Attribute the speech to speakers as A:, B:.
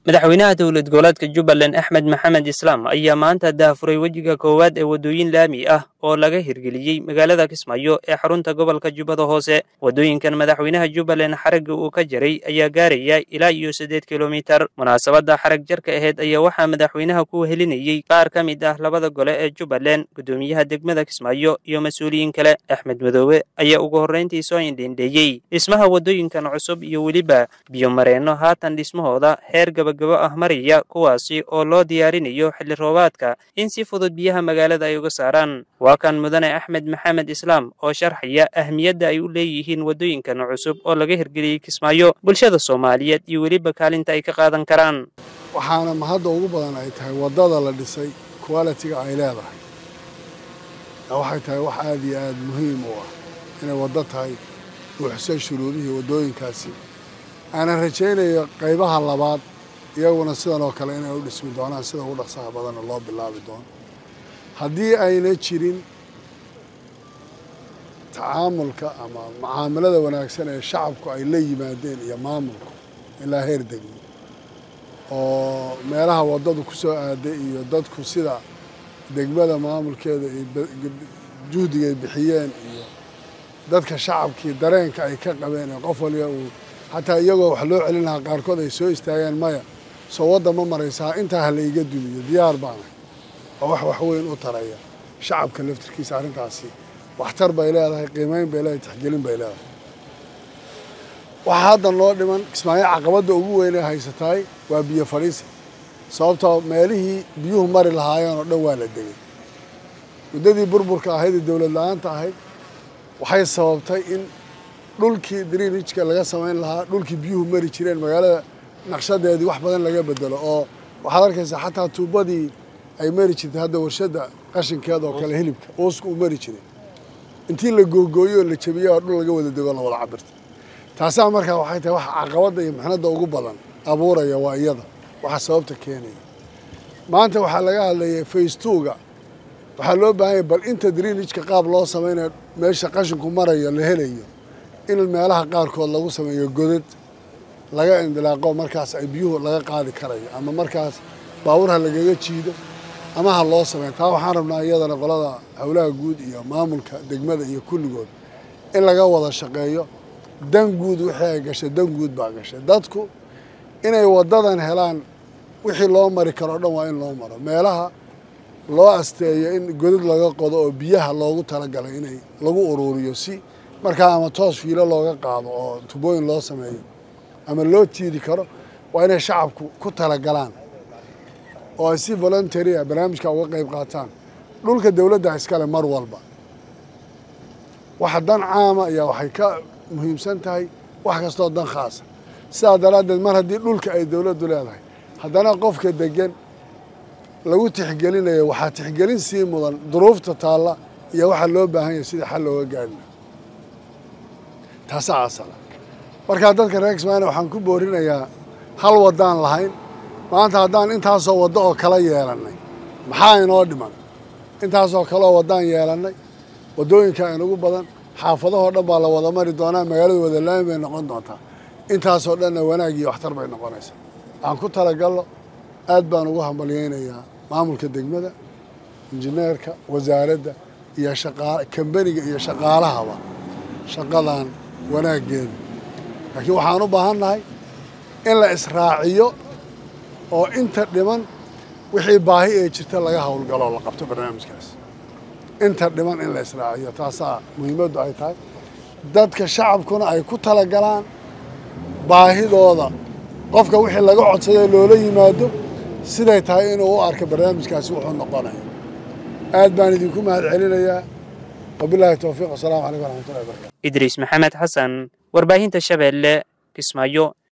A: madaxweynaha dowlad goboleedka jubbaland axmed maxamed islaam ayaa maanta daafuray wejiga koowaad ee waddooyin laami ah oo laga hirgeliyey magaalada kismaayo ee xarunta gobolka jubbada hoose waddooyinkan madaxweynaha jubbaland xaragga uu ka jaray ayaa gaaraya ilaa iyo siddeed kilomitar munaasabadda xarag jarka aheyd ayaa waxaa madaxweynaha ku helinayey qaar ka mid ah labada gole ee jubbaland guddoomiyaha degmada kismaayo iyo mas-uuliyiin kale axmed madoobe ayaa ugu horrayntii soo indhendheeyey dhismaha waddooyinkan cusub iyo weliba biyomareenno haatan dhismahooda heer gabagabo ah maraya kuwaasi oo loo diyaarinayo xilli roobaadka in si fudud biyaha magaalada ay uga saaraan waa kan mudane axmed maxamed islaam oo sharxaya ahmiyadda ay u leeyihiin waddooyinkan cusub oo laga hirgeliyey kismaayo bulshada soomaaliyeed iyo weliba kaalinta ay ka qaadan karaan
B: waxaana mahadda ugu badan ay tahay waddada la dhisay qualitiga ay leedahay waxay tahay wax aada iyo aada muhiim u ah inay waddo tahay buuxsay shuruudihii waddooyinkaasi aanan rajaynayo qaybaha labaad iyaguna sidan oo kale inay u dhismi doonaan sida ugu dhaqsaha badanna loo bilaabi doono haddii ayna jirin tacaamulka ama mucaamalada wanaagsan ee shacabku ay la yimaadeen iyo maamulku ilaa heer degmo oo meelaha waddadu ku soo aaday iyo dadku sida degmada maamulkeeda iyo juhdiga ay bixiyeen iyo dadka shacabkii dareenka ay ka qabeen ee qof waliba uu xataa iyagoo wax loo celin lahaa qaarkood ay soo istaageen maya soo wadda ma maraysaa intaa ha la iga dumiyo diyaar baanahay oo wax wax weyn u taraya shacabka laftirkiisa arrintaasi waxtar bay leedahay qiimeyn bay leedahay tixgelin bay leedahay waxaa haddan loo dhiman kismaayo caqabadda ugu weynee haysataay waa biyo fadhiisi sababtoo meelihii biyuhu mari lahaayeen oo dhan waa la degay muddadii burburka ahayd ee dowlad la-aanta ahayd waxay sababtay in dhulkii drinijka laga samayn lahaa dhulkii biyuhu mari jireen magaalada naqshadeedii wax badan laga bedelo oo waxaad arkaysaa xataa tuubadii ay mari jirtay hadda warshadda qashinkeeda oo kale hilibka uuska uu mari jiray intii la googooyo oo la jabiyey oo dhul laga wada dego la wada cabirta taasaa markaa waxay tahay waxa caqabadda iyo maxnadda ugu badan abuuraya waa iyada waxa sababta keenaya maanta waxaa laga hadlayay faystuuga waxaa loo baahanya bal inta drinijka qaab loo samaynayo meesha qashinku marayo la helayo in meelaha qaarkood lagu sameeyo godad laga indilaaqo markaas ay biyuhu laga qaadi karayo ama markaas baabuur ha lagaga jiido ama ha loo sameeyo taa waxaan rabnaa iyadana qolada howlaha guud iyo maamulka degmada iyo kulligood in laga wada shaqeeyo dan guud wixii ay gashay dan guud baa gashay dadku inay waddadan helaan wixii loo mari karo o dhan waa in loo maro meelaha loo asteeyo in godad laga qodo oo biyaha loogu talagalay inay lagu uruuriyo si markaa ama toos fiilo looga qaado oo tubooyin loo sameeyo ama loo jiidi karo waa inay shacabku ku talagalaan oo ay si voluntary a barnaamijka uga qayb qaataan dhulka dowladda iskale mar walba waxa dan caama ayaa waxay ka muhiimsan tahay wax kastoo dan khaasa sidaa daraaddeed mar haddii dhulka ay dowladdu leedahay haddana qofka degan lagu tixgelinayo waxaa tixgelin sii mudan duruufta taalla iyo waxaa loo baahan yahay sidii xal looga gaarina taasaa asala markaa dadka reer kismaayona waxaan ku boorinayaa hal waddaan lahayn maanta haddaan intaasoo waddo oo kala yeelannay maxaa inoo dhiman intaasoo kaleoo waddaan yeelannay waddooyinka inugu badan xaafadahoo dhan baa la wada mari doonaa magaalada wada laami bay noqon doontaa intaasoo dhanna wanaag iyo waxtar bay noqonaysaa waxaan ku talagallo aad baan ugu hambalyaynayaa maamulka degmada injineerka wasaaradda iyo shaqaa kambaniga iyo shaqaalahaba shaqadan wanaaggeeda laakiin waxaan u baahan nahay in la israaciyo oo inta dhiman wixii baahi ee jirta laga howlgalo la qabto barnaamijkaas inta dhiman in la israaciyo taasaa muhiimaddu ay tahay dadka shacabkuna ay ku talagalaan baahidooda qofka wixii laga codsaday loola yimaado siday tahay inuu u arko barnaamijkaasi wuxuu noqonayo aad baan idinku mahad celinayaa wabilaahi towfiiq wasalaamu calaykum waraxmatullahi wabarakatu
A: idriis maxamed xasan warbaahinta shabeelle kismaayo